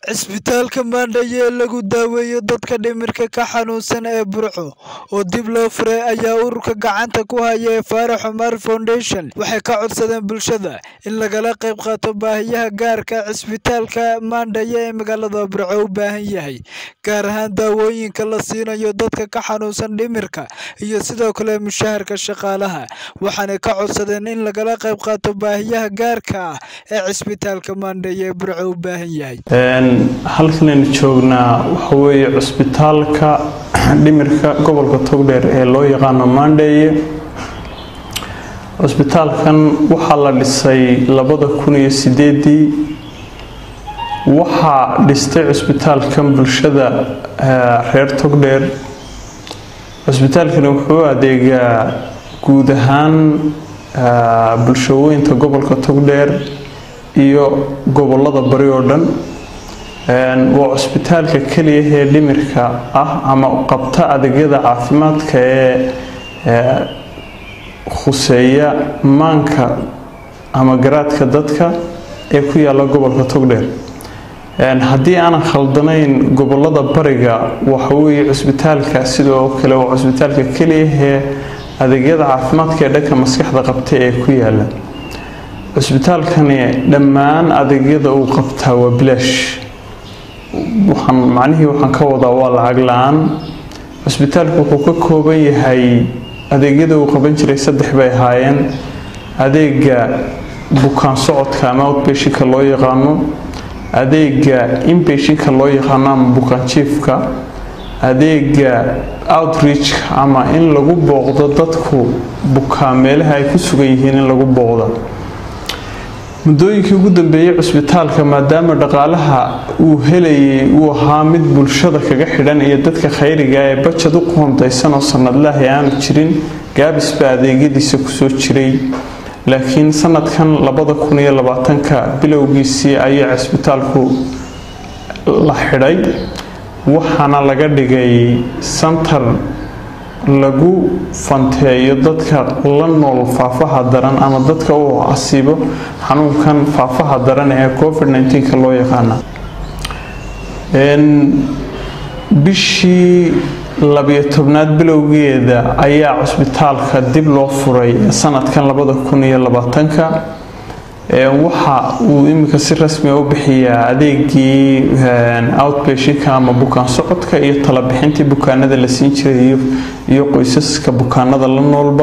Cisbitaalka Mandheye ee lagu daweeyo dadka dhimirka ka xanuunsan ee Burco oo dib loo furay ayaa ururka gacanta ku haya ee Faarax Cumar Foundation waxay ka codsadeen bulshada in lagala qayb qaato baahiyaha gaarka ah cisbitaalka Mandheye ee magaalada Burco u baahan yahay, gaar ahaan daawooyinka la siinayo dadka ka xanuunsan dhimirka iyo sidoo kale mushaharka shaqaalaha, waxaana ka codsadeen in lagala qayb qaato baahiyaha gaarka ah ee cisbitaalka Mandheye ee Burco u baahan yahay. halkanaynu joognaa waxa weeye cusbitaalka dhimirka gobolka togdheer ee loo yaqaano mandheye cusbitaalkan waxaa la dhisay labada kun iyo sideedii waxaa dhistay cusbitaalkan bulshada reer togdheer cusbitaalkani wuxuu adeegaa guud ahaan bulshooyinka gobolka togdheer iyo gobolada bari oo dhan waa cusbitaalka keliya ee dhimirka ah ama qabta adeegyada caafimaadka ee khuseeya maanka ama garaadka dadka ee ku yaala gobolka togdheer haddii aanan khaldanayn gobolada bariga waxaweye cusbitaalka sidoo kale waa cusbitaalka keliya ee adeegyada caafimaadka ee dhanka maskaxda qabta ee ku yaala cusbitaalkani dhammaan adeegyada uu qabtaa waa bilaash waxaan macnihii waxaan ka wadaa waa lacag la-aan cusbitaalku wuxuu ka kooban yahay adeegyada uu qaban jiray saddex bay ahaayeen adeega bukaan socodka ama outbashinka loo yaqaano adeega inbashinka loo yaqaano ama bukaan jiifka adeega outreachka ama in lagu booqdo dadku bukaan meelaha ay ku sugan yihiin in lagu booqdo muddooyinkii ugu dambeeyey cusbitaalka maadaama dhaqaalaha uu helayay uu ahaa mid bulshada kaga xidhan iyo dadka khayriga ee bajad u qoondaysan oo sanadlahi aanu jirin gaabisba adeegyadiisa kusoo jiray laakiin sanadkan labada kun iyo labaatanka bilowgiisii ayaa cisbitaalku la xidhay waxaana laga dhigay santar lagu fanteeyo dadka la nool faafaha daran ama dadka uu asiibo xanuunkan faafaha daran ee covid nka loo yaqaana bishii labiyo tobnaad bilowgeeda ayaa cusbitaalka dib loo furay sanadkan labada kun iyo labaatanka waxa uu iminka si rasmia u bixiyaa adeegii outbashinka ama bukaan socodka iyo talabixintii bukaanada la siin jiray iyo qoysaska bukaanada la noolba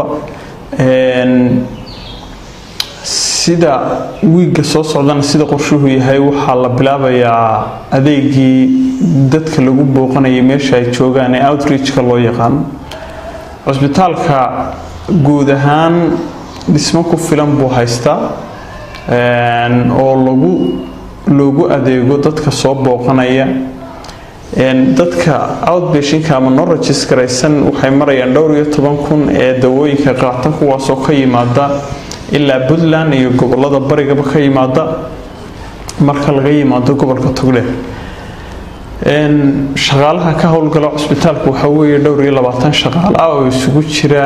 sida wiigga soo socdana sida qorshuhu yahay waxaa la bilaabayaa adeegii dadka lagu booqanayay meesha ay joogaan ee outreachka loo yaqaano cusbitaalka guud ahaan dhismo ku filan buu haystaa oo lagu loogu adeego dadka soo booqanaya dadka outbashinka ama noragis garaysan waxay marayaan dhowr iyo toban kun ee dawooyinka qaata kuwaasoo ka yimaada ilaa puntland iyo gobolada barigaba ka yimaada marka laga yimaado gobolka togdheer shaqaalaha ka howlgala cusbitaalka waxaa weeye dhowr iyo labaatan shaqaale ah oo isugu jira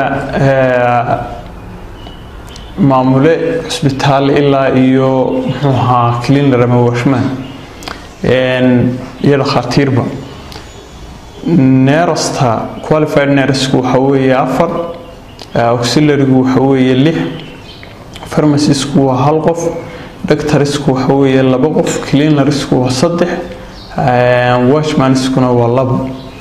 maamule cusbitaal ilaa iyo muxuu ahaa cleaner ama washman iyo dhakhaatiirba neerasta qualified nersku waxa weeye afar auxilarigu waxa weeye lix farmacisku waa hal qof doctorisku waxa weeye laba qof cleanerisku waa saddex washmaniskuna waa laba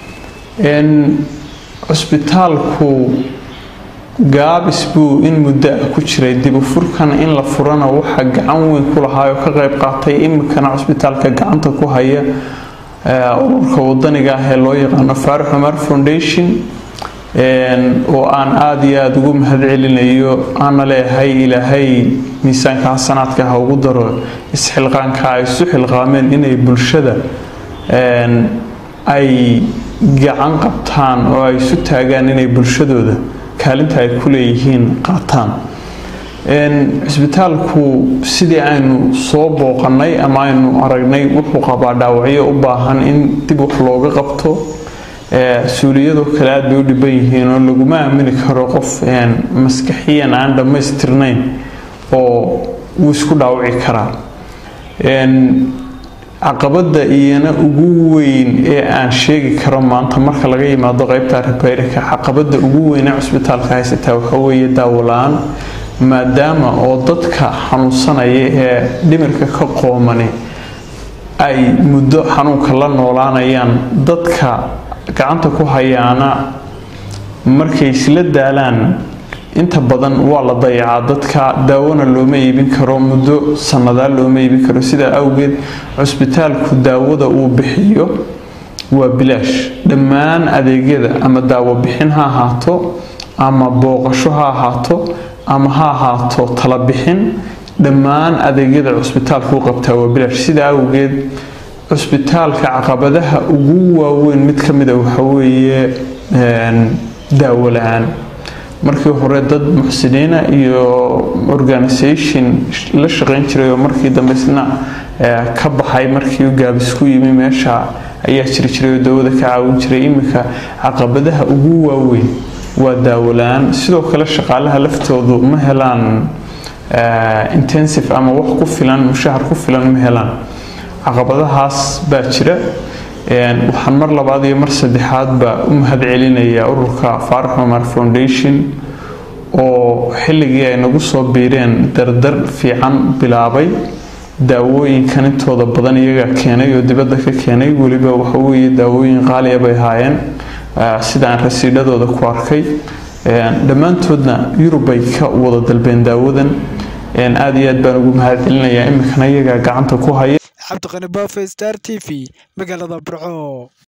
cusbitaalku gaabis buu in muddo ah ku jiray dibufurkan in la furana waxa gacan weyn ku lahaa oo ka qayb qaatay iminkana cusbitaalka gacanta ku haya ururka wadaniga ah ee loo yaqaano faarax cumar foundation oo aan aada iyo aada ugu mahad celinayo aana leeyahay ilaahay miisaanka xasanaadka ha ugu daro isxilqaanka ay isu xilqaameen inay bulshada ay gacan qabtaan oo ay isu taagaan inay bulshadooda kaalinta ay ku leeyihiin qaataan cisbitaalku sidii aynu soo booqanay ama aynu aragnay wuxuu qabaa dhaawacyo u baahan in dib wax looga qabto suuliyadoo kale aad bay u dhiban yihiin oo laguma aamini karo qof maskaxiyan aan dhammaystirnayn oo wuu isku dhaawaci karaa caqabada iyana ugu weyn ee aan sheegi karo maanta marka laga yimaado qeybta rebayrika caqabada ugu weyn ee cusbitaalka haysataa waxaweeye daawola-aan maadaama oo dadka xanuunsanaya ee dhimirka ka qoomani ay muddo xanuunka la noolaanayaan dadka gacanta ku hayaana markay isla daalaan inta badan waa la dayacaa dadka daawona looma iibin karo muddo sannadaa looma iibin karo sidaa awgeed cusbitaalku daawada uu bixiyo waa bilaash dhammaan adeegyada ama daawo bixin ha ahaato ama booqasho ha ahaato ama ha ahaato tala bixin dhammaan adeegyada cusbitaalku u qabtaa waa bilaash sidaa awgeed cusbitaalka caqabadaha ugu waaweyn mid ka mida waxaweeye daawo la-aan markii hore dad muxsiniina iyo organisation la shaqeyn jiray oo markii dambe isna ka baxay markii gaabis ku yimi meesha ayaa jiri jiray oo dawada ka caawin jiray iminka caqabadaha ugu waaweyn waa daawo la-aan sidoo kale shaqaalaha laftoodu ma helaan intensive ama wax ku filan mushahar ku filan ma helaan caqabadahaas baa jira waxaan mar labaad iyo mar saddexaadba u mahad celinayaa ururka faarax cumar foundation oo xilligii ay nagu soo biireen dardar fiican bilaabay daawooyinkan intooda badan iyaga keenay oo dibadda ka keenay weliba waxaweeye daawooyin qaaliya bay ahaayeen sidaan rasiidhadooda ku arkay dhammaantoodna yurubay ka wada dalbeen daawadan aada iyo aad baan ugu mahad celinayaa iminkana iyagaa gacanta ku haya cabdiqani baafe star t v magaalada burco